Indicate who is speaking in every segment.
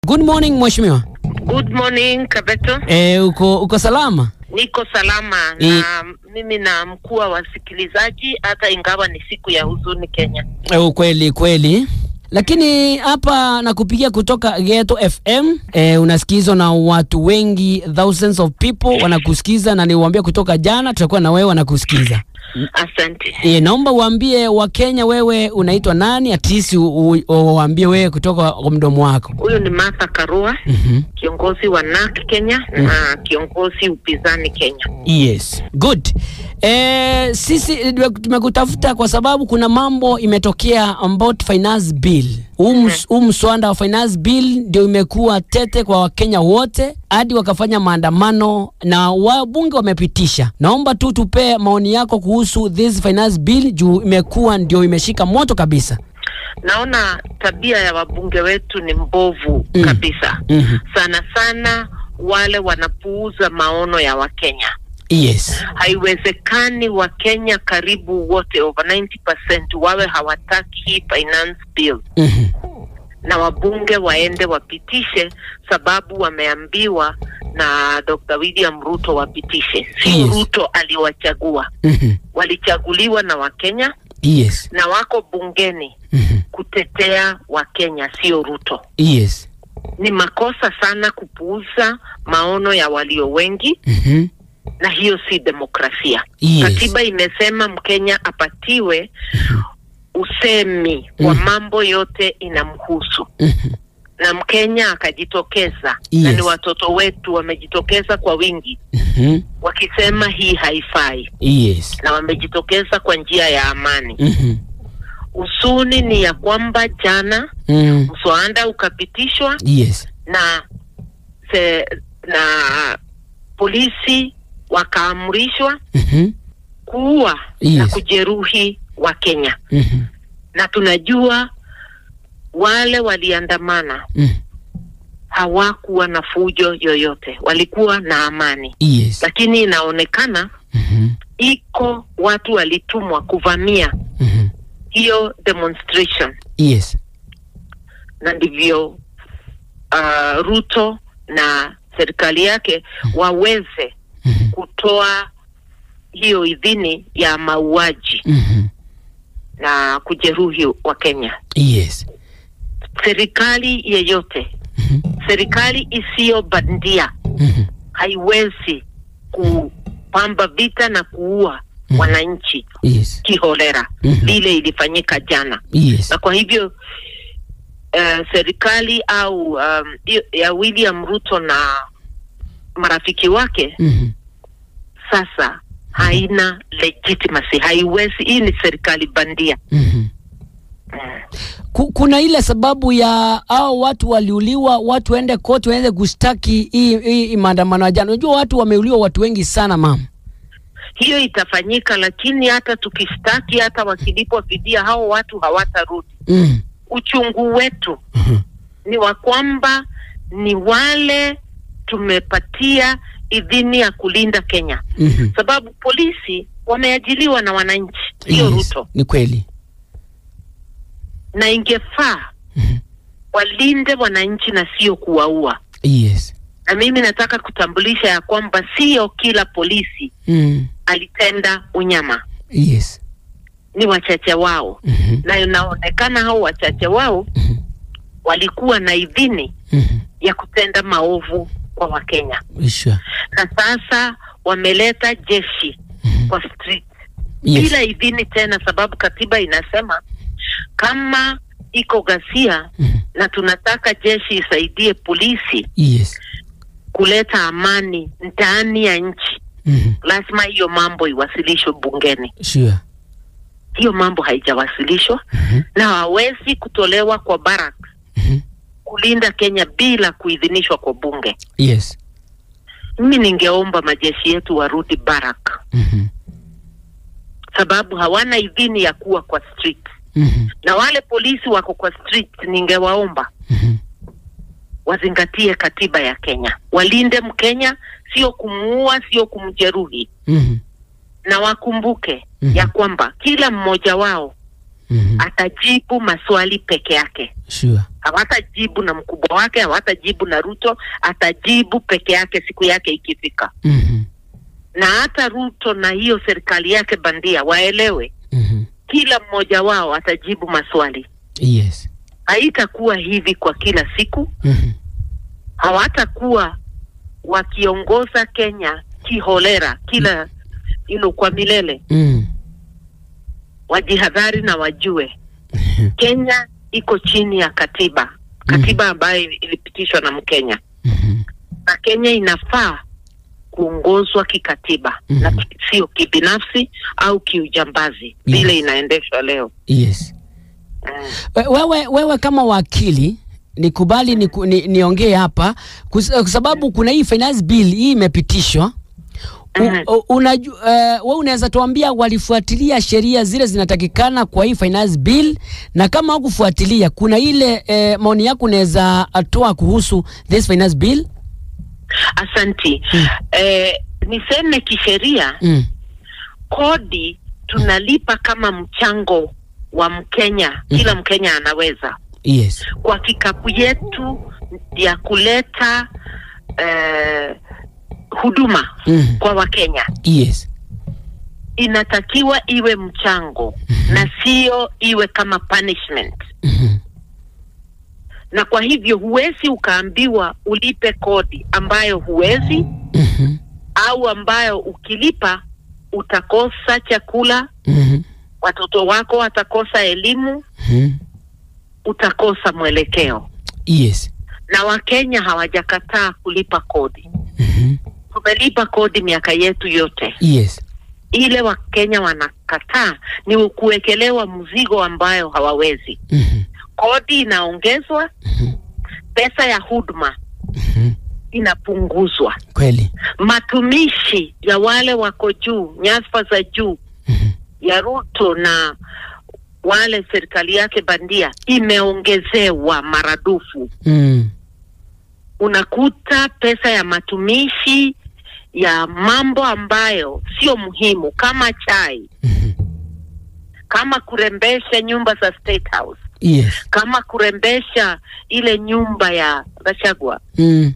Speaker 1: Good morning mheshimiwa.
Speaker 2: Good morning Kabeto.
Speaker 1: Eh, uko uko salama?
Speaker 2: Niko salama
Speaker 1: I-
Speaker 2: na mimi na mkuu wa wasikilizaji, hata ingawa ni siku ya huzuni Kenya.
Speaker 1: Eh, ukweli kweli. Lakini hapa nakupigia kutoka Geto FM. Eh, unasikizwa na watu wengi, thousands of people wanakusikiza, na niwaambia kutoka jana tutakuwa na wewe wanakusikiza.
Speaker 2: Asante.
Speaker 1: E, naomba uambie Wakenya wewe unaitwa nani, at least u- u- uwaambie wewe kutoka kwa mdomo wako.
Speaker 2: Huyu ni Martha Karua,
Speaker 1: Mhm.
Speaker 2: kiongozi wa NARC Kenya na kiongozi upinzani Kenya.
Speaker 1: Yes, good. Eh, sisi eh, tumekutafuta kwa sababu kuna mambo imetokea about finance bill. Huu ms- huu mswada wa finance bill ndio imekuwa tete kwa Wakenya wote hadi wakafanya maandamano na wabunge wamepitisha. Naomba tu tupe maoni yako kuhusu this finance bill juu imekuwa ndio imeshika moto kabisa.
Speaker 2: Naona tabia ya wabunge wetu ni mbovu
Speaker 1: Mm.
Speaker 2: kabisa.
Speaker 1: Mhm.
Speaker 2: Sana sana wale wanapuuza maono ya Wakenya.
Speaker 1: Yes.
Speaker 2: Haiwezekani Wakenya karibu wote over 90% wawe hawataki hii finance bill
Speaker 1: Mhm.
Speaker 2: na wabunge waende wapitishe, sababu wameambiwa na Dr. William Ruto wapitishe. Si
Speaker 1: Yes.
Speaker 2: Ruto aliwachagua,
Speaker 1: Mhm.
Speaker 2: walichaguliwa na Wakenya
Speaker 1: Yes.
Speaker 2: na wako bungeni
Speaker 1: Mhm.
Speaker 2: kutetea Wakenya, sio Ruto.
Speaker 1: Yes.
Speaker 2: Ni makosa sana kupuuza maono ya walio wengi,
Speaker 1: Mhm.
Speaker 2: na hiyo si demokrasia.
Speaker 1: Yes.
Speaker 2: Katiba imesema Mkenya apatiwe usemi wa
Speaker 1: Mhm.
Speaker 2: mambo yote inamhusu
Speaker 1: Mhm.
Speaker 2: na Mkenya akajitokeza na
Speaker 1: Yes.
Speaker 2: ni watoto wetu wamejitokeza kwa wingi
Speaker 1: Mhm.
Speaker 2: wakisema hii haifai,
Speaker 1: Yes.
Speaker 2: na wamejitokeza kwa njia ya amani.
Speaker 1: Mhm.
Speaker 2: Usuni ni ya kwamba jana
Speaker 1: Mm.
Speaker 2: mswada ukapitishwa
Speaker 1: Yes.
Speaker 2: na se, na polisi wakaamrishwa
Speaker 1: Mhm.
Speaker 2: kuua na
Speaker 1: Yes.
Speaker 2: kujeruhi Wakenya,
Speaker 1: Mhm.
Speaker 2: na tunajua wale waliandamana
Speaker 1: Mhm.
Speaker 2: hawakuwa na fujo yoyote, walikuwa na amani,
Speaker 1: Yes.
Speaker 2: lakini inaonekana
Speaker 1: Mhm.
Speaker 2: iko watu walitumwa kuvamia
Speaker 1: Mhm.
Speaker 2: hiyo demonstration,
Speaker 1: Yes.
Speaker 2: na ndivyo uh, Ruto na serikali yake waweze
Speaker 1: Mhm.
Speaker 2: kutoa hiyo idhini ya mauaji
Speaker 1: Mhm.
Speaker 2: na kujeruhi wa Kenya.
Speaker 1: Yes.
Speaker 2: Serikali yeyote,
Speaker 1: Mhm.
Speaker 2: serikali isiyo bandia
Speaker 1: Mhm.
Speaker 2: haiwezi kupamba vita na kuua
Speaker 1: Mhm.
Speaker 2: wananchi
Speaker 1: Yes.
Speaker 2: kiholera
Speaker 1: Mhm.
Speaker 2: vile ilifanyika jana,
Speaker 1: Yes.
Speaker 2: na kwa hivyo uh, serikali au um, hiyo ya William Ruto na marafiki wake
Speaker 1: Mhm.
Speaker 2: sasa haina legitimacy, haiwezi. Hii ni serikali bandia.
Speaker 1: Mhm.
Speaker 2: Mm.
Speaker 1: Ku- Kuna ile sababu ya hao watu waliuliwa, watu waende koti waende kustaki hii hii maandamano ya jana. Unajua watu wameuliwa watu wengi sana mama.
Speaker 2: Hiyo itafanyika, lakini hata tukistaki, hata wakilipwa fidia, hao watu hawatarudi.
Speaker 1: Mm.
Speaker 2: Uchungu wetu
Speaker 1: Mhm.
Speaker 2: ni wa kwamba ni wale tumepatia idhini ya kulinda Kenya,
Speaker 1: Mhm.
Speaker 2: sababu polisi wameajiliwa na wananchi, sio
Speaker 1: Yes.
Speaker 2: Ruto,
Speaker 1: Ni kweli.
Speaker 2: na ingefaa
Speaker 1: Mhm.
Speaker 2: walinde wananchi na sio kuwaua.
Speaker 1: Yes.
Speaker 2: Na mimi nataka kutambulisha ya kwamba sio kila polisi
Speaker 1: Mm.
Speaker 2: alitenda unyama,
Speaker 1: Yes.
Speaker 2: ni wachache wao,
Speaker 1: Mhm.
Speaker 2: na inaonekana hao wachache wao
Speaker 1: Mhm.
Speaker 2: walikuwa na idhini
Speaker 1: Mhm.
Speaker 2: ya kutenda maovu kwa Wakenya,
Speaker 1: Sure.
Speaker 2: na sasa wameleta jeshi
Speaker 1: Mhm.
Speaker 2: kwa street
Speaker 1: Yes.
Speaker 2: bila idhini tena, sababu katiba inasema kama iko ghasia
Speaker 1: Mhm.
Speaker 2: na tunataka jeshi isaidie polisi
Speaker 1: Yes.
Speaker 2: kuleta amani ndani ya nchi,
Speaker 1: Mhm.
Speaker 2: lazima hiyo mambo iwasilishwe bungeni.
Speaker 1: Sure.
Speaker 2: Hiyo mambo haijawasilishwa
Speaker 1: Mhm.
Speaker 2: na hawezi kutolewa kwa barak
Speaker 1: Mhm.
Speaker 2: kulinda Kenya bila kuidhinishwa kwa bunge.
Speaker 1: Yes.
Speaker 2: Mimi ningeomba majeshi yetu warudi barak,
Speaker 1: Mhm.
Speaker 2: sababu hawana idhini ya kuwa kwa street,
Speaker 1: Mhm.
Speaker 2: na wale polisi wako kwa street, ningewaomba
Speaker 1: Mhm.
Speaker 2: wazingatie katiba ya Kenya, walinde Mkenya, sio kumuua, sio kumjeruhi,
Speaker 1: Mhm.
Speaker 2: na wakumbuke
Speaker 1: Mhm.
Speaker 2: ya kwamba kila mmoja wao
Speaker 1: Mhm.
Speaker 2: atajibu maswali peke yake
Speaker 1: Sure.
Speaker 2: hawatajibu na mkubwa wake hawatajibu na ruto atajibu peke yake siku yake ikifika
Speaker 1: Mhm.
Speaker 2: na hata ruto na hiyo serikali yake bandia waelewe
Speaker 1: Mhm.
Speaker 2: kila mmoja wao atajibu maswali
Speaker 1: Yes.
Speaker 2: haitakuwa hivi kwa kila siku
Speaker 1: Mhm.
Speaker 2: hawatakuwa wakiongoza kenya kiholera kila ilo kwa milele
Speaker 1: Mm.
Speaker 2: wajihadhari na wajue kenya iko chini ya katiba katiba ambayo ilipitishwa na mkenya
Speaker 1: Mhm.
Speaker 2: na kenya inafaa kuongozwa kikatiba
Speaker 1: Mhm.
Speaker 2: na ki- sio kibinafsi au kiujambazi vile
Speaker 1: Yes.
Speaker 2: inaendeshwa leo
Speaker 1: Yes.
Speaker 2: mm.
Speaker 1: We- Wewe, wewe kama wakili nikubali ni, ni, niongee hapa kus- kwa sababu kuna hii finance bill hii imepitishwa.
Speaker 2: Mhm.
Speaker 1: U- u- unaju, uh, we unaweza tuambia walifuatilia sheria zile zinatakikana kwa hii finance bill, na kama hakufuatilia kuna ile eh, maoni yako unaweza toa kuhusu this finance bill?
Speaker 2: asanti
Speaker 1: Mm.
Speaker 2: eh, niseme kisheria
Speaker 1: Mm.
Speaker 2: kodi tunalipa kama mchango wa mkenya kila mkenya anaweza
Speaker 1: Yes.
Speaker 2: kwa kikapu yetu ya kuleta eh, huduma
Speaker 1: Mm.
Speaker 2: kwa wakenya
Speaker 1: Yes.
Speaker 2: inatakiwa iwe mchango na sio iwe kama punishment
Speaker 1: Mhm.
Speaker 2: na kwa hivyo huwezi ukaambiwa ulipe kodi ambayo huwezi
Speaker 1: Mhm.
Speaker 2: au ambayo ukilipa utakosa chakula
Speaker 1: Mhm.
Speaker 2: watoto wako watakosa elimu
Speaker 1: Mhm.
Speaker 2: utakosa mwelekeo
Speaker 1: Yes.
Speaker 2: na wakenya hawajakataa kulipa kodi
Speaker 1: Mhm.
Speaker 2: tumelipa kodi miaka yetu yote
Speaker 1: Yes.
Speaker 2: ile wakenya wanakataa ni kuwekelewa mzigo ambayo hawawezi
Speaker 1: Mhm.
Speaker 2: kodi inaongezwa
Speaker 1: Mhm.
Speaker 2: pesa ya huduma
Speaker 1: Mhm.
Speaker 2: inapunguzwa
Speaker 1: Kweli.
Speaker 2: matumishi ya wale wako juu nyadhifa za juu
Speaker 1: Mhm.
Speaker 2: ya ruto na wale serikali yake bandia imeongezewa maradufu
Speaker 1: Mm.
Speaker 2: unakuta pesa ya matumishi ya mambo ambayo sio muhimu kama chai
Speaker 1: Mhm.
Speaker 2: kama kurembesha nyumba za State House
Speaker 1: Yes.
Speaker 2: kama kurembesha ile nyumba ya Gachagua
Speaker 1: Mm.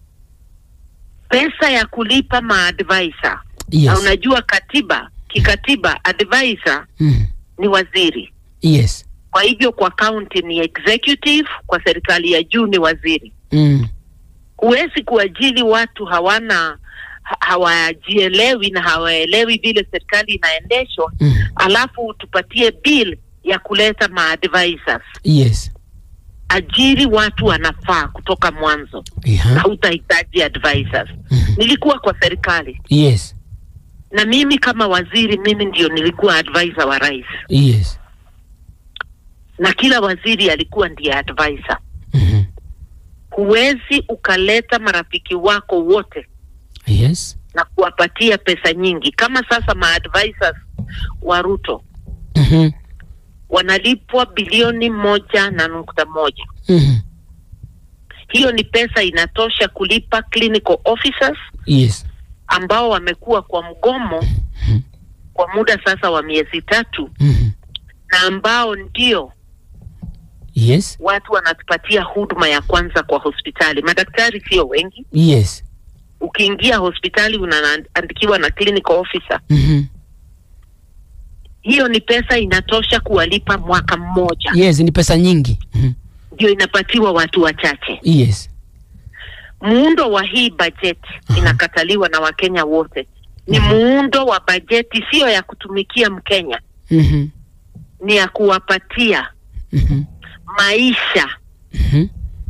Speaker 2: pesa ya kulipa maadvisor
Speaker 1: Yes.
Speaker 2: na unajua katiba kikatiba advisor
Speaker 1: Mm.
Speaker 2: ni waziri
Speaker 1: Yes.
Speaker 2: kwa hivyo kwa county ni executive kwa serikali ya juu ni waziri
Speaker 1: Mm.
Speaker 2: huwezi kuajili watu hawana ha- hawajielewi na hawaelewi vile serikali inaendeshwa
Speaker 1: Mm.
Speaker 2: alafu tupatie bill ya kuleta maadvisors
Speaker 1: Yes.
Speaker 2: ajiri watu wanafaa kutoka mwanzo
Speaker 1: Yeah.
Speaker 2: hautahitaji advisors
Speaker 1: Mhm.
Speaker 2: nilikuwa kwa serikali
Speaker 1: Yes.
Speaker 2: na mimi kama waziri mimi ndio nilikuwa advisor wa rais
Speaker 1: Yes.
Speaker 2: na kila waziri alikuwa ndiye advisor
Speaker 1: Mhm.
Speaker 2: huwezi ukaleta marafiki wako wote
Speaker 1: Yes.
Speaker 2: na kuwapatia pesa nyingi kama sasa maadvisors wa ruto
Speaker 1: Mhm.
Speaker 2: wanalipwa bilioni moja na nukta moja
Speaker 1: Mhm.
Speaker 2: hiyo ni pesa inatosha kulipa clinical officers
Speaker 1: Yes.
Speaker 2: ambao wamekuwa kwa mgomo
Speaker 1: Mhm.
Speaker 2: kwa muda sasa wa miezi tatu
Speaker 1: Mhm.
Speaker 2: na ambao ndio
Speaker 1: Yes.
Speaker 2: watu wanatupatia huduma ya kwanza kwa hospitali madaktari sio wengi
Speaker 1: Yes.
Speaker 2: ukiingia hospitali unaandikiwa na clinical officer
Speaker 1: Mhm.
Speaker 2: hiyo ni pesa inatosha kuwalipa mwaka mmoja
Speaker 1: Yes, ni pesa nyingi. Mhm.
Speaker 2: ndio inapatiwa watu wachache
Speaker 1: Yes.
Speaker 2: muundo wa hii bajeti
Speaker 1: Aha.
Speaker 2: inakataliwa na wakenya wote ni
Speaker 1: Mhm.
Speaker 2: muundo wa bajeti siyo ya kutumikia mkenya
Speaker 1: Mhm.
Speaker 2: ni ya kuwapatia
Speaker 1: Mhm.
Speaker 2: maisha
Speaker 1: Mhm.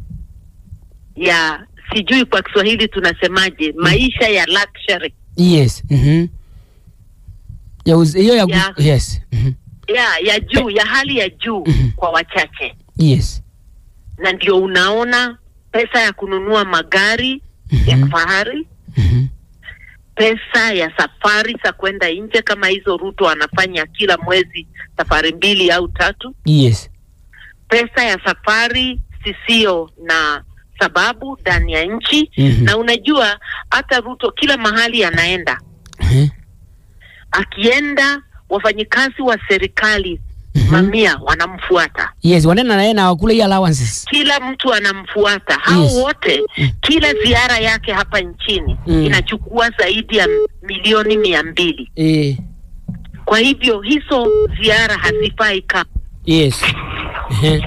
Speaker 2: ya sijui kwa kiswahili tunasemaje maisha ya luxury
Speaker 1: Yes. Mhm. Ya uz- hiyo ya, gu-
Speaker 2: Ya.
Speaker 1: yes. Mhm.
Speaker 2: ya ya juu ya hali ya juu
Speaker 1: Mhm.
Speaker 2: kwa wachache
Speaker 1: Yes.
Speaker 2: na ndio unaona pesa ya kununua magari ya
Speaker 1: Mhm.
Speaker 2: kifahari
Speaker 1: Mhm.
Speaker 2: pesa ya safari za kwenda nje kama hizo ruto anafanya kila mwezi safari mbili au tatu
Speaker 1: Yes.
Speaker 2: pesa ya safari sisio na sababu ndani ya nchi
Speaker 1: Mhm.
Speaker 2: na unajua hata ruto kila mahali anaenda
Speaker 1: Mhm.
Speaker 2: akienda wafanyikazi wa serikali
Speaker 1: Mhm.
Speaker 2: mamia wanamfuata
Speaker 1: Yes, wanaenda na yeye na wakule hii allowances.
Speaker 2: kila mtu anamfuata hao
Speaker 1: Yes.
Speaker 2: wote kila ziara yake hapa nchini
Speaker 1: Mm.
Speaker 2: inachukua zaidi ya milioni mia mbili
Speaker 1: Eh,
Speaker 2: kwa hivyo hizo ziara hazifai kama
Speaker 1: yes. Ehe.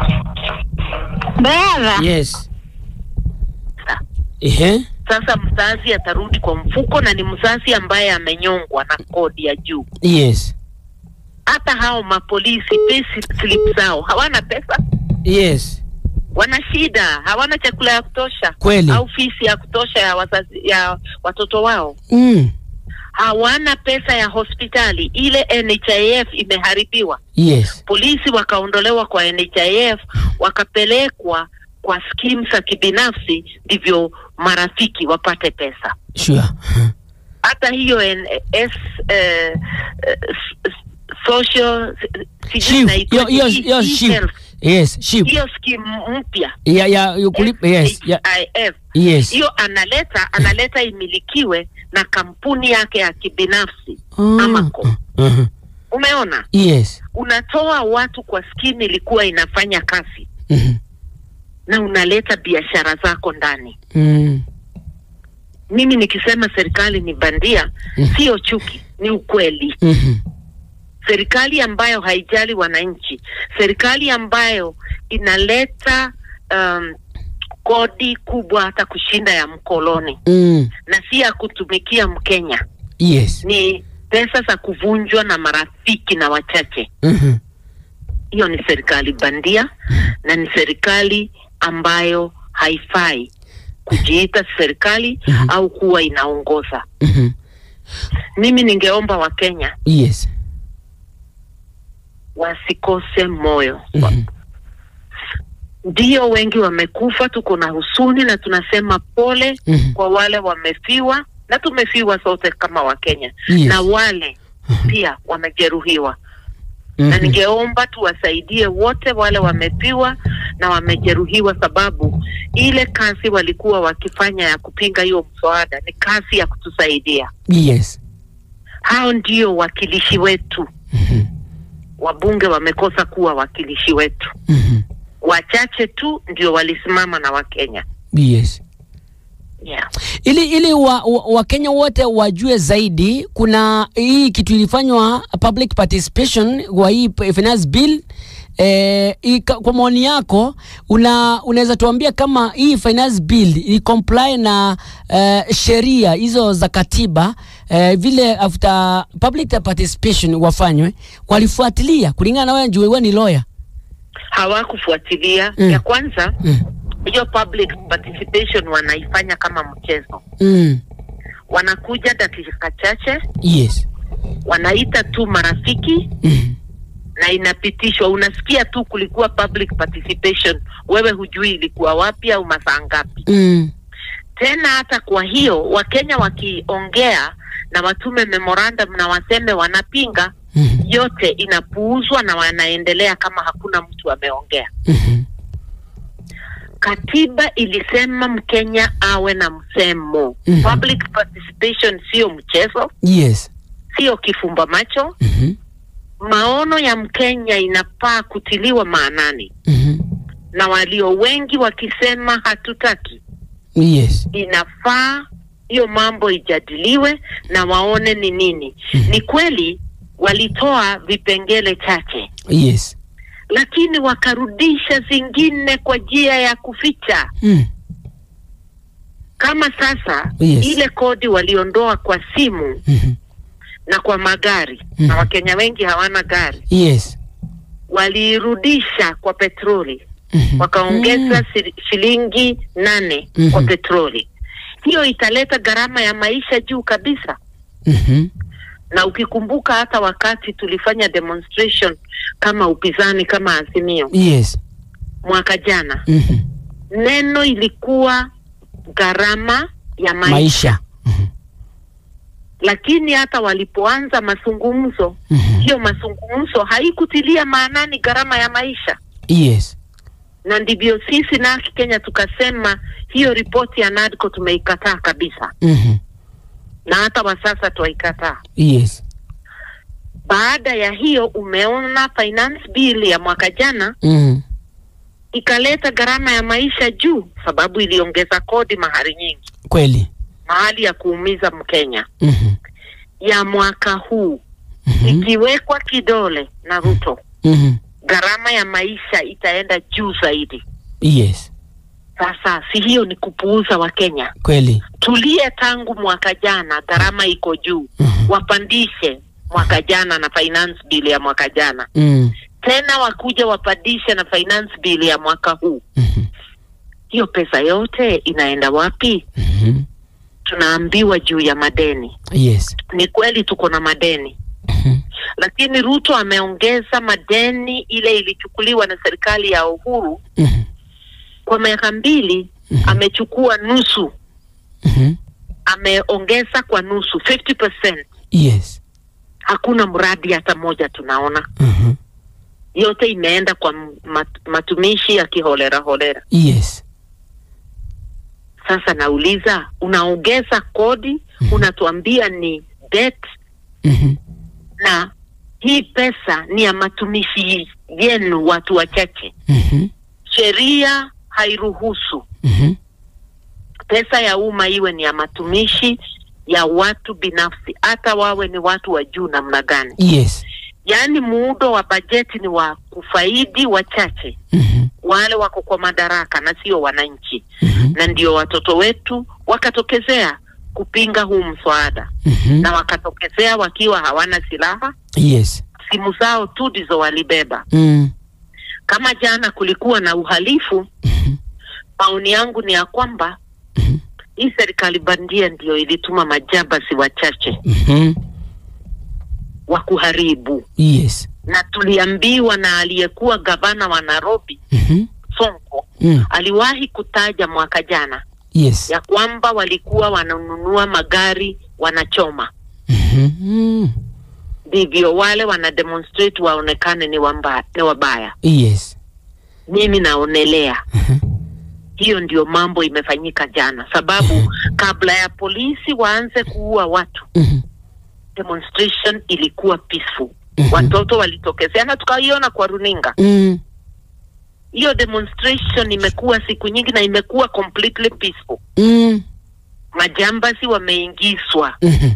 Speaker 3: Baba,
Speaker 1: Yes. Ehe.
Speaker 2: sasa mzazi atarudi kwa mfuko na ni mzazi ambaye amenyongwa na kodi ya juu
Speaker 1: Yes.
Speaker 2: hata hao mapolisi pay slip zao hawana pesa
Speaker 1: Yes.
Speaker 2: wana shida hawana chakula ya kutosha
Speaker 1: Kweli.
Speaker 2: au fisi ya kutosha ya wazazi ya watoto wao
Speaker 1: Mm.
Speaker 2: hawana pesa ya hospitali ile NHIF imeharibiwa
Speaker 1: Yes.
Speaker 2: polisi wakaondolewa kwa NHIF wakapelekwa kwa skimu za kibinafsi ndivyo marafiki wapate pesa
Speaker 1: Sure.
Speaker 2: hata hiyo N- S, eh, eh, s- s- social sijui
Speaker 1: Ship.
Speaker 2: inaitwa-
Speaker 1: Hiyo hiyo
Speaker 2: E-
Speaker 1: hiyo ship.
Speaker 2: E-health.
Speaker 1: Yes, ship.
Speaker 2: hiyo skimu mpya
Speaker 1: Ya ya you kulipa yes. Ya,
Speaker 2: NHIF
Speaker 1: yes.
Speaker 2: hiyo analeta analeta imilikiwe na kampuni yake ya kibinafsi
Speaker 1: Ah.
Speaker 2: Amaco.
Speaker 1: Uh-huh.
Speaker 2: umeona
Speaker 1: Yes.
Speaker 2: unatoa watu kwa skimu ilikuwa inafanya kazi
Speaker 1: Mhm.
Speaker 2: na unaleta biashara zako ndani
Speaker 1: Mm.
Speaker 2: mimi nikisema serikali ni bandia
Speaker 1: Mm.
Speaker 2: sio chuki ni ukweli
Speaker 1: Mhm.
Speaker 2: serikali ambayo haijali wananchi serikali ambayo inaleta um, kodi kubwa hata kushinda ya mkoloni
Speaker 1: Mm.
Speaker 2: na si ya kutumikia mkenya
Speaker 1: Yes.
Speaker 2: ni pesa za kuvunjwa na marafiki na wachache
Speaker 1: Mhm.
Speaker 2: hiyo ni serikali bandia na ni serikali ambayo haifai kujiita serikali
Speaker 1: Mhm.
Speaker 2: au kuwa inaongoza
Speaker 1: Mhm.
Speaker 2: mimi ningeomba wakenya
Speaker 1: Yes.
Speaker 2: wasikose moyo
Speaker 1: Mhm.
Speaker 2: ndio wengi wamekufa tuko na husuni na tunasema pole
Speaker 1: Mhm.
Speaker 2: kwa wale wamefiwa na tumefiwa sote kama wakenya
Speaker 1: Yes.
Speaker 2: na wale pia wamejeruhiwa na
Speaker 1: Mhm.
Speaker 2: ningeomba tuwasaidie wote wale wamepiwa na wamejeruhiwa, sababu ile kazi walikuwa wakifanya ya kupinga hiyo mswada ni kazi ya kutusaidia.
Speaker 1: Yes.
Speaker 2: Hao ndio wakilishi wetu.
Speaker 1: Mhm.
Speaker 2: Wabunge wamekosa kuwa wakilishi wetu,
Speaker 1: Mhm.
Speaker 2: wachache tu ndio walisimama na Wakenya.
Speaker 1: Yes.
Speaker 2: Yeah.
Speaker 1: ili ili wa, wa, Wakenya wote wajue zaidi, kuna hii kitu ilifanywa public participation kwa hii p- finance bill eh, hii ka- kwa maoni yako una unaweza tuambia kama hii finance bill ili comply na eh, sheria hizo za katiba eh, vile after public participation wafanywe walifuatilia kulingana na wewe, juu wewe ni lawyer
Speaker 2: Hawakufuatilia
Speaker 1: Mm.
Speaker 2: ya kwanza
Speaker 1: mm.
Speaker 2: hiyo public participation wanaifanya kama mchezo,
Speaker 1: Mm.
Speaker 2: wanakuja dakika chache,
Speaker 1: Yes.
Speaker 2: wanaita tu marafiki
Speaker 1: Mm.
Speaker 2: na inapitishwa. Unasikia tu kulikuwa public participation, wewe hujui ilikuwa wapi au masaa ngapi.
Speaker 1: Mm.
Speaker 2: Tena hata kwa hiyo Wakenya wakiongea na watume memorandum na waseme wanapinga,
Speaker 1: Mm.
Speaker 2: yote inapuuzwa na wanaendelea kama hakuna mtu ameongea.
Speaker 1: Mhm.
Speaker 2: Katiba ilisema Mkenya awe na msemo.
Speaker 1: Mhm.
Speaker 2: Public participation sio mchezo,
Speaker 1: Yes.
Speaker 2: sio kifumba macho.
Speaker 1: Mhm.
Speaker 2: Maono ya Mkenya inafaa kutiliwa maanani,
Speaker 1: Mhm.
Speaker 2: na walio wengi wakisema hatutaki,
Speaker 1: Yes.
Speaker 2: inafaa hiyo mambo ijadiliwe na waone ni nini.
Speaker 1: Mhm.
Speaker 2: Ni kweli walitoa vipengele chache,
Speaker 1: Yes.
Speaker 2: lakini wakarudisha zingine kwa njia ya kuficha.
Speaker 1: Mm.
Speaker 2: Kama sasa
Speaker 1: Yes.
Speaker 2: ile kodi waliondoa kwa simu
Speaker 1: Mhm.
Speaker 2: na kwa magari
Speaker 1: Mhm.
Speaker 2: na Wakenya wengi hawana gari,
Speaker 1: Yes.
Speaker 2: waliirudisha kwa petroli
Speaker 1: Mhm.
Speaker 2: wakaongeza
Speaker 1: Mm.
Speaker 2: siri- shilingi nane
Speaker 1: Mhm.
Speaker 2: kwa petroli. Hiyo italeta gharama ya maisha juu kabisa,
Speaker 1: Mhm.
Speaker 2: na ukikumbuka hata wakati tulifanya demonstration kama upinzani kama Azimio
Speaker 1: Yes.
Speaker 2: mwaka jana,
Speaker 1: Mhm.
Speaker 2: neno ilikuwa gharama ya maisha,
Speaker 1: Maisha. Mhm.
Speaker 2: lakini hata walipoanza mazungumzo,
Speaker 1: Mhm.
Speaker 2: hiyo mazungumzo haikutilia maanani gharama ya maisha,
Speaker 1: Yes.
Speaker 2: na ndivyo sisi nasi Kenya tukasema hiyo ripoti ya NADCO tumeikataa kabisa,
Speaker 1: Mhm.
Speaker 2: na hata wa sasa twaikataa.
Speaker 1: Yes.
Speaker 2: Baada ya hiyo, umeona finance bill ya mwaka jana
Speaker 1: Mhm.
Speaker 2: ikaleta gharama ya maisha juu, sababu iliongeza kodi mahali nyingi,
Speaker 1: Kweli.
Speaker 2: mahali ya kuumiza Mkenya.
Speaker 1: Mhm.
Speaker 2: Ya mwaka huu
Speaker 1: Mhm.
Speaker 2: ikiwekwa kidole na Ruto,
Speaker 1: Mhm.
Speaker 2: gharama ya maisha itaenda juu zaidi.
Speaker 1: Yes.
Speaker 2: Sasa si hiyo ni kupuuza Wakenya?
Speaker 1: Kweli.
Speaker 2: Tulie tangu mwaka jana, gharama iko juu,
Speaker 1: Mhm.
Speaker 2: wapandishe mwaka jana na finance bill ya mwaka jana
Speaker 1: Mm.
Speaker 2: tena, wakuja wapandishe na finance bill ya mwaka huu.
Speaker 1: Mhm.
Speaker 2: Hiyo pesa yote inaenda wapi?
Speaker 1: Mhm.
Speaker 2: Tunaambiwa juu ya madeni.
Speaker 1: Yes.
Speaker 2: Ni kweli tuko na madeni,
Speaker 1: Mhm.
Speaker 2: lakini Ruto ameongeza madeni ile ilichukuliwa na serikali ya Uhuru
Speaker 1: Mhm.
Speaker 2: kwa miaka mbili,
Speaker 1: Mhm.
Speaker 2: amechukua nusu,
Speaker 1: Mhm.
Speaker 2: ameongeza kwa nusu 50%.
Speaker 1: Yes.
Speaker 2: Hakuna mradi hata moja tunaona,
Speaker 1: Mhm.
Speaker 2: yote imeenda kwa mat, matumishi ya kiholera holera.
Speaker 1: Yes.
Speaker 2: Sasa nauliza, unaongeza kodi, unatuambia ni debt,
Speaker 1: Mhm.
Speaker 2: na hii pesa ni ya matumishi yenu watu wachache.
Speaker 1: Mhm.
Speaker 2: Sheria hairuhusu
Speaker 1: Mhm.
Speaker 2: pesa ya umma iwe ni ya matumishi ya watu binafsi, hata wawe ni watu wa juu namna gani.
Speaker 1: Yes.
Speaker 2: Yaani muundo wa bajeti ni wa kufaidi wachache,
Speaker 1: Mhm.
Speaker 2: wale wako kwa madaraka na sio wananchi,
Speaker 1: Mhm.
Speaker 2: na ndio watoto wetu wakatokezea kupinga huu mswada,
Speaker 1: Mhm.
Speaker 2: na wakatokezea wakiwa hawana silaha,
Speaker 1: Yes.
Speaker 2: simu zao tu ndizo walibeba.
Speaker 1: Mm.
Speaker 2: Kama jana kulikuwa na uhalifu,
Speaker 1: Mhm.
Speaker 2: maoni yangu ni ya kwamba
Speaker 1: Mhm.
Speaker 2: hii serikali bandia ndio ilituma majabasi wachache
Speaker 1: Mhm.
Speaker 2: wa kuharibu,
Speaker 1: Yes.
Speaker 2: na tuliambiwa na aliyekuwa gavana wa Nairobi
Speaker 1: Mhm.
Speaker 2: Sonko
Speaker 1: Mm.
Speaker 2: aliwahi kutaja mwaka jana
Speaker 1: Yes.
Speaker 2: ya kwamba walikuwa wananunua magari wanachoma,
Speaker 1: Mhm. Mm.
Speaker 2: ndivyo wale wana demonstrate waonekane ni, wamba, ni wabaya.
Speaker 1: Yes.
Speaker 2: Mimi naonelea
Speaker 1: Mhm.
Speaker 2: hiyo ndio mambo imefanyika jana, sababu kabla ya polisi waanze kuua watu
Speaker 1: Mhm.
Speaker 2: demonstration ilikuwa peaceful.
Speaker 1: Mhm.
Speaker 2: Watoto walitokezea na tukaiona kwa runinga.
Speaker 1: Mm.
Speaker 2: Hiyo demonstration imekuwa siku nyingi na imekuwa completely peaceful.
Speaker 1: Mm.
Speaker 2: Majambasi wameingizwa
Speaker 1: Mhm.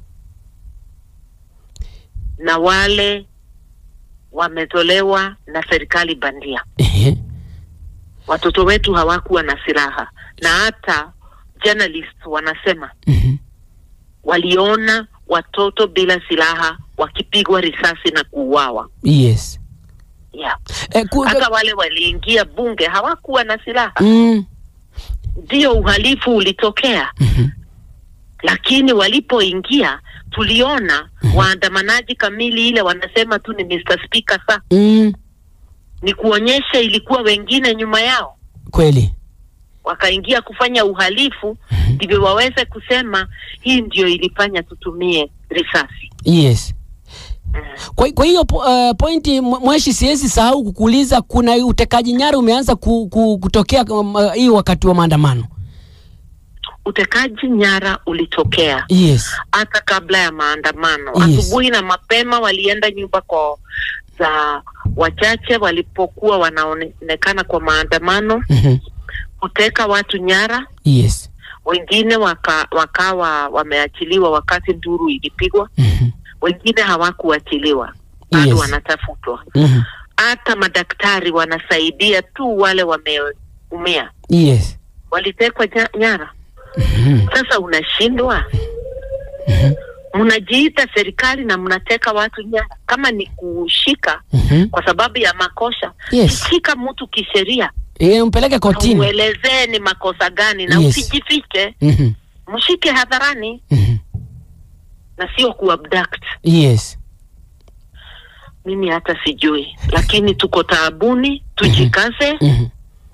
Speaker 2: na wale wametolewa na serikali bandia.
Speaker 1: Ehe.
Speaker 2: Watoto wetu hawakuwa na silaha, na hata journalists wanasema
Speaker 1: Mhm.
Speaker 2: waliona watoto bila silaha wakipigwa risasi na kuuawa.
Speaker 1: Yes.
Speaker 2: Yeah.
Speaker 1: Eh, ku-
Speaker 2: Hata wale waliingia bunge hawakuwa na silaha.
Speaker 1: Mm.
Speaker 2: Ndio uhalifu ulitokea,
Speaker 1: Mhm.
Speaker 2: lakini walipoingia tuliona waandamanaji kamili, ile wanasema tu ni Mr. Speaker, sa
Speaker 1: Mm.
Speaker 2: ni kuonyesha ilikuwa wengine nyuma yao
Speaker 1: Kweli.
Speaker 2: wakaingia kufanya uhalifu, ndivyo waweze kusema hii ndio ilifanya tutumie risasi.
Speaker 1: Yes. Kwa, kwa hiyo po, uh, pointi mw- mweshi, siwezi sahau kukuuliza, kuna utekaji nyara umeanza ku, ku, kutokea um, uh, hii wakati wa maandamano.
Speaker 2: Utekaji nyara ulitokea
Speaker 1: Yes.
Speaker 2: hata kabla ya maandamano.
Speaker 1: Yes.
Speaker 2: Asubuhi na mapema walienda nyumba kwa za wachache walipokuwa wanaonekana kwa maandamano
Speaker 1: Mhm.
Speaker 2: kuteka watu nyara.
Speaker 1: Yes.
Speaker 2: Wengine waka, wakawa wameachiliwa wakati nduru ilipigwa,
Speaker 1: Mhm.
Speaker 2: wengine hawakuachiliwa bado
Speaker 1: Yes.
Speaker 2: wanatafutwa.
Speaker 1: Mhm.
Speaker 2: Hata madaktari wanasaidia tu wale wameumia,
Speaker 1: Yes.
Speaker 2: walitekwa nya- nyara.
Speaker 1: Mhm.
Speaker 2: Sasa unashindwa
Speaker 1: Mhm.
Speaker 2: mnajiita serikali na mnateka watu nyara. Kama ni kushika
Speaker 1: Mhm.
Speaker 2: kwa sababu ya makosha,
Speaker 1: Yes.
Speaker 2: shika mtu kisheria,
Speaker 1: Eh, mpeleke kotini.
Speaker 2: uelezee ni makosa gani na
Speaker 1: Yes.
Speaker 2: usijifiche,
Speaker 1: Mhm.
Speaker 2: mshike hadharani
Speaker 1: Mhm.
Speaker 2: na sio kuabduct.
Speaker 1: Yes.
Speaker 2: Mimi hata sijui, lakini tuko taabuni, tujikaze
Speaker 1: Mhm.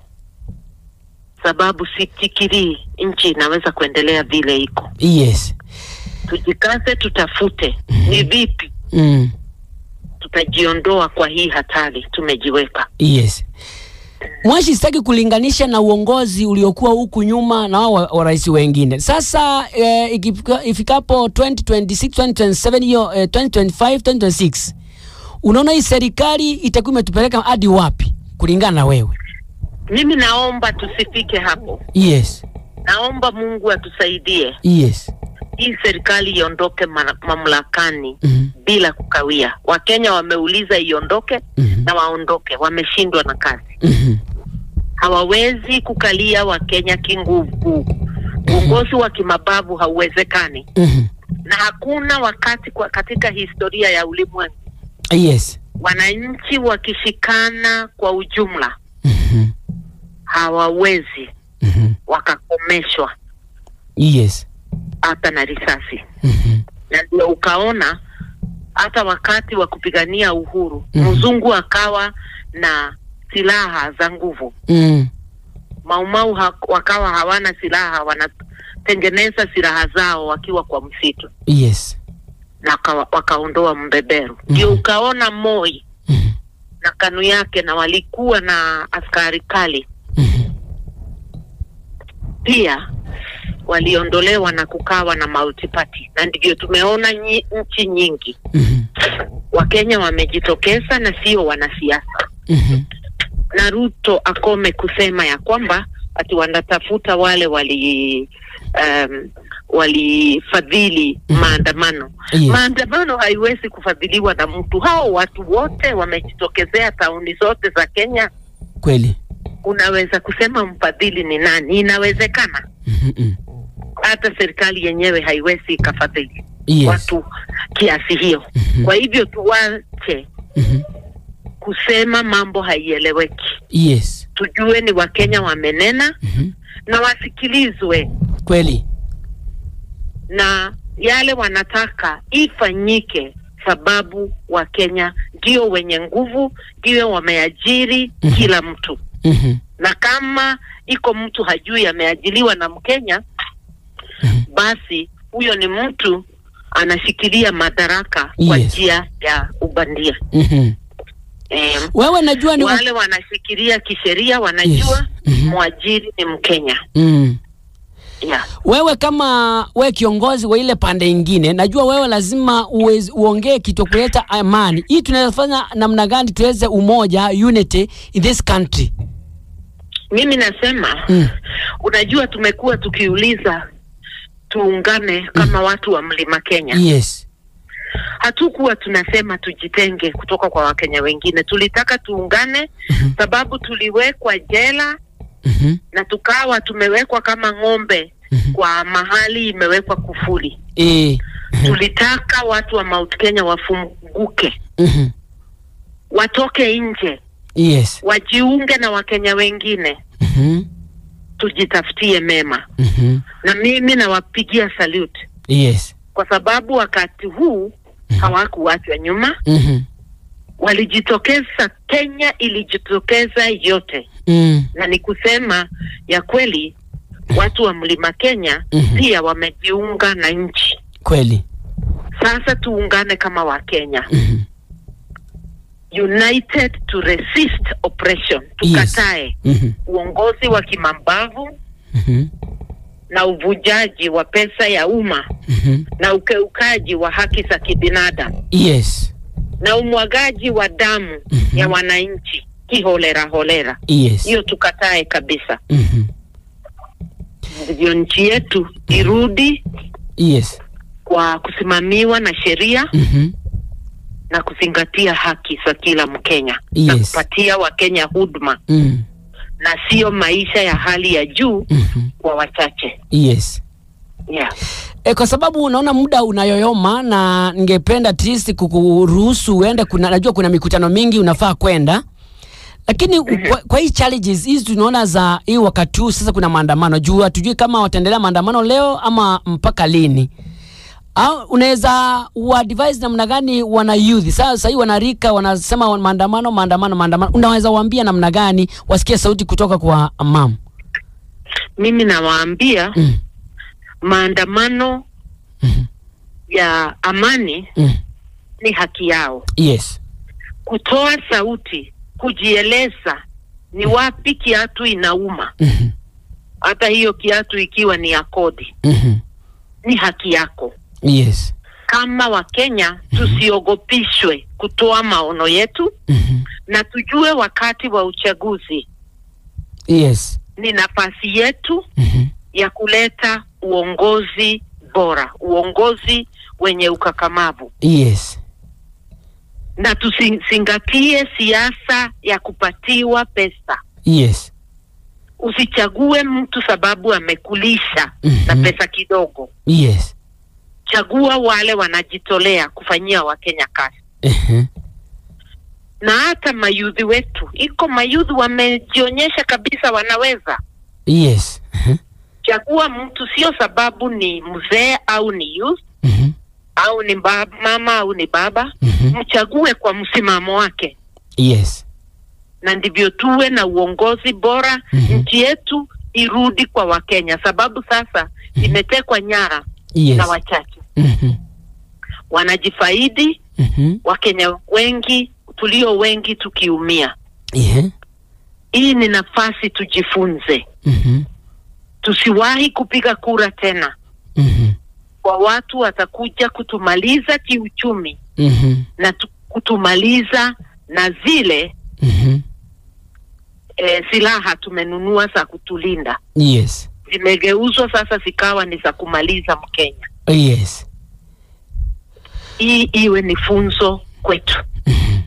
Speaker 2: sababu sifikirii nchi inaweza kuendelea vile iko.
Speaker 1: Yes.
Speaker 2: Tujikaze, tutafute ni vipi
Speaker 1: Mm.
Speaker 2: tutajiondoa kwa hii hatari tumejiweka.
Speaker 1: Yes. Mwashi, sitaki kulinganisha na uongozi uliokuwa huku nyuma na wao wa, wa rais wengine. Sasa eh, ikifika- ifikapo 2026 2027 hiyo eh, 2025 2026 unaona hii serikali itakuwa imetupeleka hadi wapi kulingana na wewe?
Speaker 2: Mimi naomba tusifike hapo.
Speaker 1: Yes,
Speaker 2: Naomba Mungu atusaidie
Speaker 1: yes.
Speaker 2: hii serikali iondoke ma- mamlakani
Speaker 1: Mhm,
Speaker 2: bila kukawia. Wakenya wameuliza iondoke
Speaker 1: mhm,
Speaker 2: na waondoke, wameshindwa na kazi.
Speaker 1: mhm,
Speaker 2: Hawawezi kukalia Wakenya kinguvu. Uongozi wa kimabavu hauwezekani,
Speaker 1: mhm.
Speaker 2: na hakuna wakati kwa katika historia ya ulimwengu
Speaker 1: Yes.
Speaker 2: wananchi wakishikana kwa ujumla
Speaker 1: Mhm,
Speaker 2: hawawezi
Speaker 1: mhm.
Speaker 2: wakakomeshwa
Speaker 1: Yes.
Speaker 2: hata na risasi.
Speaker 1: Mhm,
Speaker 2: na ndio ukaona hata wakati wa kupigania uhuru
Speaker 1: Mhm.
Speaker 2: mzungu akawa na silaha za nguvu,
Speaker 1: mhm.
Speaker 2: maumau ha wakawa hawana silaha, wanatengeneza silaha zao wakiwa kwa msitu
Speaker 1: Yes.
Speaker 2: na waka, wakaondoa mbeberu. Ndio
Speaker 1: Mhm.
Speaker 2: ukaona Moi
Speaker 1: Mhm,
Speaker 2: na kanu yake, na walikuwa na askari kali
Speaker 1: mhm.
Speaker 2: pia waliondolewa na kukawa na multiparty, na ndivyo tumeona nyi, nchi nyingi
Speaker 1: Mhm,
Speaker 2: Wakenya wamejitokeza na sio wanasiasa.
Speaker 1: mhm.
Speaker 2: na Ruto akome kusema ya kwamba ati wanatafuta wale wali um, walifadhili maandamano.
Speaker 1: Yes.
Speaker 2: Maandamano haiwezi kufadhiliwa na mtu. Hao watu wote wamejitokezea tauni zote za Kenya.
Speaker 1: Kweli.
Speaker 2: Unaweza kusema mfadhili ni nani? Inawezekana.
Speaker 1: Mhm, mhm.
Speaker 2: Hata serikali yenyewe haiwezi ikafadhili
Speaker 1: Yes.
Speaker 2: watu kiasi hiyo.
Speaker 1: Mhm,
Speaker 2: Kwa hivyo tuwache
Speaker 1: mhm.
Speaker 2: kusema mambo haieleweki,
Speaker 1: Yes.
Speaker 2: tujue ni Wakenya wamenena
Speaker 1: Mhm.
Speaker 2: na wasikilizwe
Speaker 1: Kweli.
Speaker 2: na yale wanataka ifanyike, sababu Wakenya ndio wenye nguvu, ndio wameajiri
Speaker 1: Mhm.
Speaker 2: kila mtu,
Speaker 1: Mhm,
Speaker 2: na kama iko mtu hajui ameajiliwa na Mkenya,
Speaker 1: mhm.
Speaker 2: basi huyo ni mtu anashikilia madaraka kwa
Speaker 1: Yes.
Speaker 2: njia ya ubandia.
Speaker 1: Mhm.
Speaker 2: Em,
Speaker 1: Wewe najua ni
Speaker 2: wale wanashikilia kisheria wanajua
Speaker 1: Yes. Mhm.
Speaker 2: mwajiri ni Mkenya.
Speaker 1: mm.
Speaker 2: Yeah.
Speaker 1: Wewe kama we kiongozi wa ile pande ingine, najua wewe lazima uwezi, uongee kitu kuleta amani. Hii tunaweza fanya namna gani tuweze umoja, unity in this country?
Speaker 2: Mimi nasema
Speaker 1: Mm.
Speaker 2: unajua, tumekuwa tukiuliza tuungane kama watu wa mlima Kenya.
Speaker 1: Yes.
Speaker 2: Hatukuwa tunasema tujitenge kutoka kwa Wakenya wengine, tulitaka tuungane
Speaker 1: Mhm.
Speaker 2: sababu tuliwekwa jela
Speaker 1: Mhm.
Speaker 2: na tukawa tumewekwa kama ng'ombe
Speaker 1: Mhm.
Speaker 2: kwa mahali imewekwa kufuli.
Speaker 1: Eh.
Speaker 2: Tulitaka watu wa Mount Kenya wafunguke,
Speaker 1: Mhm.
Speaker 2: watoke nje,
Speaker 1: Yes.
Speaker 2: wajiunge na Wakenya wengine,
Speaker 1: Mhm.
Speaker 2: tujitafutie mema.
Speaker 1: Mhm.
Speaker 2: Na mimi nawapigia salute
Speaker 1: Yes.
Speaker 2: kwa sababu wakati huu hawakuachwa nyuma,
Speaker 1: Mhm.
Speaker 2: walijitokeza. Kenya ilijitokeza yote,
Speaker 1: Mm.
Speaker 2: na ni kusema ya kweli, watu wa mlima Kenya
Speaker 1: Mhm.
Speaker 2: pia wamejiunga na nchi.
Speaker 1: Kweli.
Speaker 2: Sasa tuungane kama Wakenya,
Speaker 1: Mhm.
Speaker 2: united to resist oppression. Tukatae
Speaker 1: Mhm.
Speaker 2: uongozi wa kimabavu
Speaker 1: Mhm.
Speaker 2: na uvujaji wa pesa ya umma
Speaker 1: Mhm.
Speaker 2: na ukeukaji wa haki za kibinadamu
Speaker 1: Yes.
Speaker 2: na umwagaji wa damu
Speaker 1: Mhm.
Speaker 2: ya wananchi kiholera holera.
Speaker 1: Yes.
Speaker 2: Hiyo tukatae kabisa,
Speaker 1: Mhm.
Speaker 2: ndivyo nchi yetu irudi
Speaker 1: Yes.
Speaker 2: kwa kusimamiwa na sheria
Speaker 1: Mhm.
Speaker 2: na kuzingatia haki za kila Mkenya na
Speaker 1: Yes.
Speaker 2: kupatia Wakenya huduma
Speaker 1: Mm.
Speaker 2: na sio maisha ya hali ya juu
Speaker 1: Mhm.
Speaker 2: kwa wachache.
Speaker 1: Yes.
Speaker 2: Yeah.
Speaker 1: E, kwa sababu unaona muda unayoyoma na ningependa at least kukuruhusu uende, kuna najua kuna mikutano mingi unafaa kwenda, lakini kwa, kwa hii challenges hizi tunaona za hii wakati huu sasa, kuna maandamano juu hatujui kama wataendelea maandamano leo ama mpaka lini, au unaweza uadvise namna gani wana youth sasa sasa hii wanarika wanasema maandamano maandamano maandamano, unaweza waambia namna gani wasikie sauti kutoka kwa mam?
Speaker 2: Mimi nawaambia
Speaker 1: mm.
Speaker 2: maandamano
Speaker 1: Mhm.
Speaker 2: ya amani
Speaker 1: mm.
Speaker 2: ni haki yao,
Speaker 1: Yes.
Speaker 2: kutoa sauti, kujieleza ni wapi kiatu inauma
Speaker 1: Mhm.
Speaker 2: hata hiyo kiatu ikiwa ni ya kodi
Speaker 1: Mhm.
Speaker 2: ni haki yako
Speaker 1: Yes.
Speaker 2: kama wakenya tusiogopishwe kutoa maono yetu
Speaker 1: Mhm.
Speaker 2: na tujue wakati wa uchaguzi
Speaker 1: Yes.
Speaker 2: ni nafasi yetu
Speaker 1: Mhm.
Speaker 2: ya kuleta uongozi bora uongozi wenye ukakamavu
Speaker 1: Yes.
Speaker 2: na tusizingatie siasa ya kupatiwa pesa
Speaker 1: Yes.
Speaker 2: usichague mtu sababu amekulisha na
Speaker 1: Mhm.
Speaker 2: pesa kidogo
Speaker 1: Yes.
Speaker 2: chagua wale wanajitolea kufanyia wakenya kazi
Speaker 1: Mhm.
Speaker 2: na hata mayudhi wetu iko mayudhi wamejionyesha kabisa wanaweza
Speaker 1: Yes. Mhm.
Speaker 2: chagua mtu sio sababu ni mzee au ni youth
Speaker 1: Mhm.
Speaker 2: au ni ba- mama au ni baba
Speaker 1: Mhm.
Speaker 2: mchague kwa msimamo wake
Speaker 1: Yes.
Speaker 2: na ndivyo tuwe na uongozi bora
Speaker 1: Mhm.
Speaker 2: nchi yetu irudi kwa wakenya sababu sasa imetekwa nyara
Speaker 1: Yes.
Speaker 2: na wachache
Speaker 1: Mhm.
Speaker 2: wanajifaidi
Speaker 1: Mhm.
Speaker 2: wakenya wengi tulio wengi tukiumia
Speaker 1: Yeah.
Speaker 2: hii ni nafasi tujifunze
Speaker 1: Mhm.
Speaker 2: tusiwahi kupiga kura tena
Speaker 1: Mhm.
Speaker 2: kwa watu watakuja kutumaliza kiuchumi
Speaker 1: Mhm.
Speaker 2: na tu, kutumaliza na zile
Speaker 1: Mhm.
Speaker 2: e, silaha tumenunua za kutulinda
Speaker 1: Yes.
Speaker 2: zimegeuzwa sasa zikawa ni za kumaliza Mkenya.
Speaker 1: Yes.
Speaker 2: Hii iwe ni funzo kwetu.
Speaker 1: Mhm.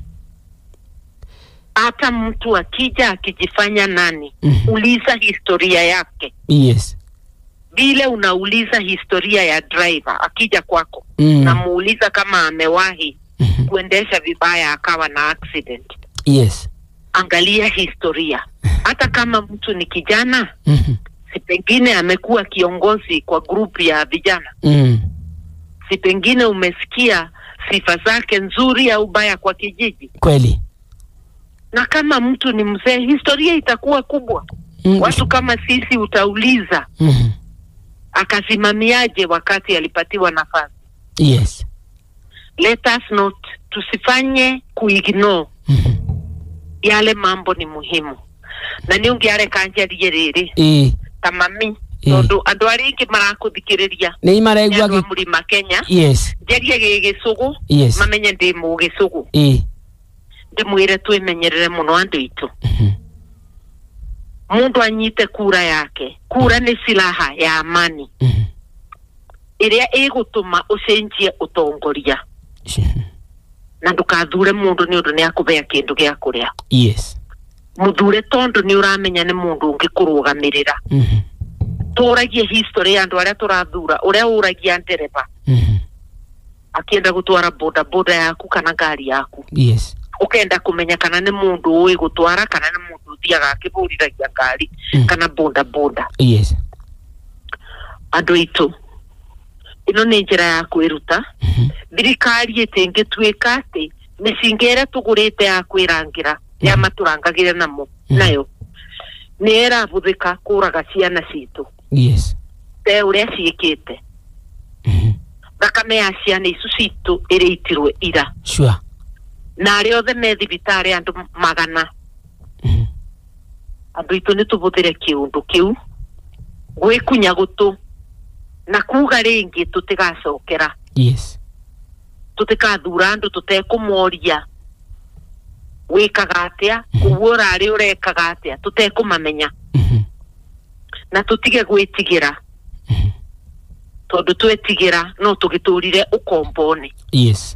Speaker 2: Hata mtu akija akijifanya nani,
Speaker 1: Mhm.
Speaker 2: uliza historia yake,
Speaker 1: Yes.
Speaker 2: vile unauliza historia ya driver akija kwako,
Speaker 1: Mm.
Speaker 2: namuuliza kama amewahi
Speaker 1: Mhm.
Speaker 2: kuendesha vibaya akawa na accident.
Speaker 1: Yes.
Speaker 2: Angalia historia, hata kama mtu ni kijana,
Speaker 1: Mhm.
Speaker 2: si pengine amekuwa kiongozi kwa grupu ya vijana,
Speaker 1: Mm.
Speaker 2: si pengine umesikia sifa zake nzuri au baya kwa kijiji.
Speaker 1: Kweli.
Speaker 2: Na kama mtu ni mzee, historia itakuwa kubwa.
Speaker 1: Mm.
Speaker 2: Watu kama sisi utauliza
Speaker 1: Mhm.
Speaker 2: akasimamiaje wakati alipatiwa nafasi.
Speaker 1: Yes.
Speaker 2: Let us not, tusifanye kuignore
Speaker 1: Mhm.
Speaker 2: yale mambo ni muhimu na nä å ngä areka njarie rä rä
Speaker 1: Eh.
Speaker 2: ta mami
Speaker 1: Eh.
Speaker 2: tondå andå arä ingä marakå rä ria
Speaker 1: Nĩ maraigua
Speaker 2: andå a
Speaker 1: gĩ-
Speaker 2: må rima kenya
Speaker 1: Yes.
Speaker 2: njarie gä gä cå gå
Speaker 1: Yes.
Speaker 2: mamenye ndä må gä cå gå
Speaker 1: Eh.
Speaker 2: ndä mwä re twä menyerere må no andå aitå
Speaker 1: Mhm.
Speaker 2: må ndå anyite kura yake kura nä silaha ya amani
Speaker 1: Mhm.
Speaker 2: ä rä a ä gå tå ma å cenjie å tongoria
Speaker 1: Mhm.
Speaker 2: na ndå kathure må ndå nä å ndå nä akå bea kä ndå gä a kå rä a
Speaker 1: Yes.
Speaker 2: må thure tondå nä å ramenya nä må ndå å ngä kå rå gamä rä ra
Speaker 1: Mhm.
Speaker 2: tå ragie history ya andå arä a tå rathura å rä a å ragia ndereba
Speaker 1: Mhm.
Speaker 2: akienda gå twara boda boda yaku kana ngari yaku
Speaker 1: Yes.
Speaker 2: ukenda kumenya kana nä må ndå å ä gå twara kana nä må ndå å thiaga akä bå riragia ngari
Speaker 1: Mm.
Speaker 2: kana boda boda
Speaker 1: Yes.
Speaker 2: andå aitå ä no nä njä ra ya kwä ruta
Speaker 1: Mhm.
Speaker 2: thirikari ä tä ngä tuä ka atä mä cinga ä rä a tå gå rä te ya kwä rangä ra ya matå rangagä re namo
Speaker 1: Mm.
Speaker 2: nayo nä ärabå thä ka kå raga ciana citå
Speaker 1: Yes.
Speaker 2: te å rä a ciä te
Speaker 1: Mhm.
Speaker 2: thakame ya ciana icu citå ä rä itirwe ira
Speaker 1: Sure.
Speaker 2: na arä othe me thibitarä andå magana
Speaker 1: Mhm.
Speaker 2: andå aitå nä tå bå thä re kä å ndå kä u gwä kunya gå tå na kuga rä ngä tå tä gacokera
Speaker 1: Yes.
Speaker 2: tå tä kathura andå tå tekå moria wä kaga atä a
Speaker 1: Mhm.
Speaker 2: koguo å rarä å rekaga atä a tå tekå mamenya
Speaker 1: Mhm.
Speaker 2: na tå tige gwä tigä ra
Speaker 1: Mhm.
Speaker 2: tondå twetigä ra no tå gä tå rire å kombone
Speaker 1: Yes.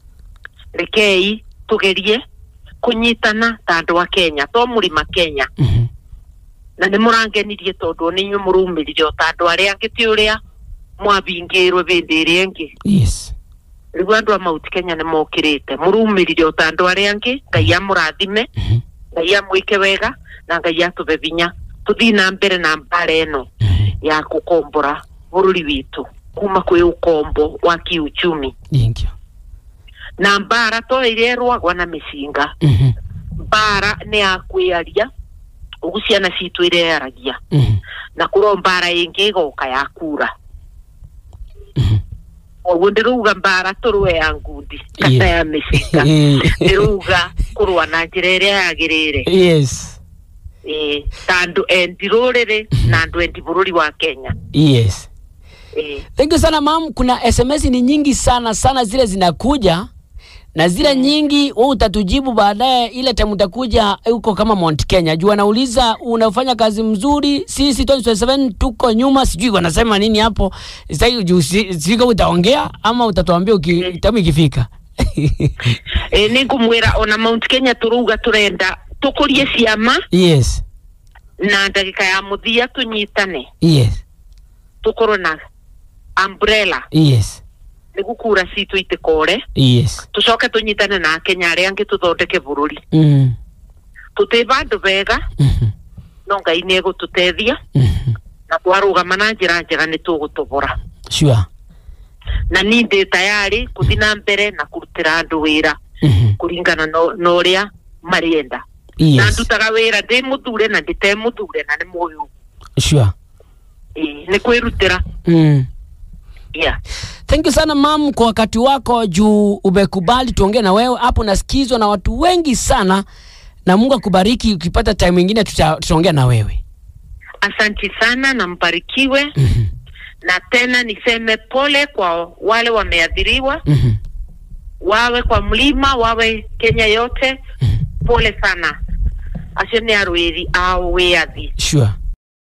Speaker 2: rekei tå gerie kå nyitana ta andå a kenya to må rima kenya
Speaker 1: Mhm.
Speaker 2: na nä må rangenirie tondå nä inyuä må raumä rire o ta andå arä angä tä å rä a mwabingä rwe bä ndä ä rä angä
Speaker 1: Yes.
Speaker 2: rä u andå a mauti kenya nä mokä rä te må raumä rire o ta andå arä angä ngai amå rathime
Speaker 1: Mhm.
Speaker 2: ngai amwä ke wega na ngai atå be binya tå thiä na mbere na mbara ä no
Speaker 1: Mhm.
Speaker 2: ya gå kombora bå rå ri witå kuma kwä å kombo wa kiuchumi
Speaker 1: Thank you.
Speaker 2: na mbara to ä rä erwagwa na mä cinga
Speaker 1: Mhm.
Speaker 2: mbara nä ya kwä aria å gu ciana citå ä rearagia
Speaker 1: Mhm.
Speaker 2: na kå ro mbara ä ngä ĩgoka ya kura
Speaker 1: Mhm.
Speaker 2: koguo ndä rauga mbara tå rwe ya ngundi kata
Speaker 1: Yeah.
Speaker 2: ya mä cinga
Speaker 1: Eh.
Speaker 2: ndä rauga kå rwa na njä ra ä rä a yagä rä re
Speaker 1: Yes.
Speaker 2: eh, ta andå endi rå rä rä na andå endi bå rå ri wa kenya
Speaker 1: yes
Speaker 2: eh,
Speaker 1: thank you sana mam kuna sms ni nyingi sana sana zile zinakuja na zile nyingi wewe utatujibu baadaye ile time utakuja huko kama Mount Kenya juu anauliza unafanya kazi mzuri sisi 2027 tuko nyuma sijui wanasema nini hapo sasa juu si- sijui kama utaongea ama utatuambia uki, time ikifika
Speaker 2: eh, nä ngå mwä ra ona mount kenya tå rauga tå renda tå kå rie ciama
Speaker 1: yes
Speaker 2: na ndagä ka ya må thia tå nyitane
Speaker 1: yes
Speaker 2: tå korwo na umbrella
Speaker 1: yes
Speaker 2: nä gå kura citå itä kore
Speaker 1: yes
Speaker 2: tå coke tå nyitane na akenya arä angä tå thondeke bå rå ri
Speaker 1: mm.
Speaker 2: tå tä bandå bega
Speaker 1: mhm,
Speaker 2: no ngai nä egå tå teithia
Speaker 1: mhm.
Speaker 2: na twarå gama na njä ra njega nä tå gå tå bora
Speaker 1: sure
Speaker 2: na ni ndä tayarä kå thi na mbere na kå rutä ra andå wä ra
Speaker 1: mhm,
Speaker 2: kå ringana na å rä a marienda na
Speaker 1: yes
Speaker 2: ndutaga wä ra ndä må thure na ndä te må thure na nä må yå
Speaker 1: sure
Speaker 2: nä kwä rutä ra
Speaker 1: mm.
Speaker 2: yeah.
Speaker 1: Thank you sana mam kwa wakati wako juu umekubali tuongee na wewe hapo. Nasikizwa na watu wengi sana, na Mungu akubariki. Ukipata time ingine tuta- tutaongea na wewe.
Speaker 2: asanti sana na mbarikiwe
Speaker 1: Mhm,
Speaker 2: na tena niseme pole kwa wale wameathiriwa
Speaker 1: mhm,
Speaker 2: wawe kwa mlima wawe kenya yote
Speaker 1: mhm.
Speaker 2: pole sana acio nä arwä ri ao wä athi
Speaker 1: Sure.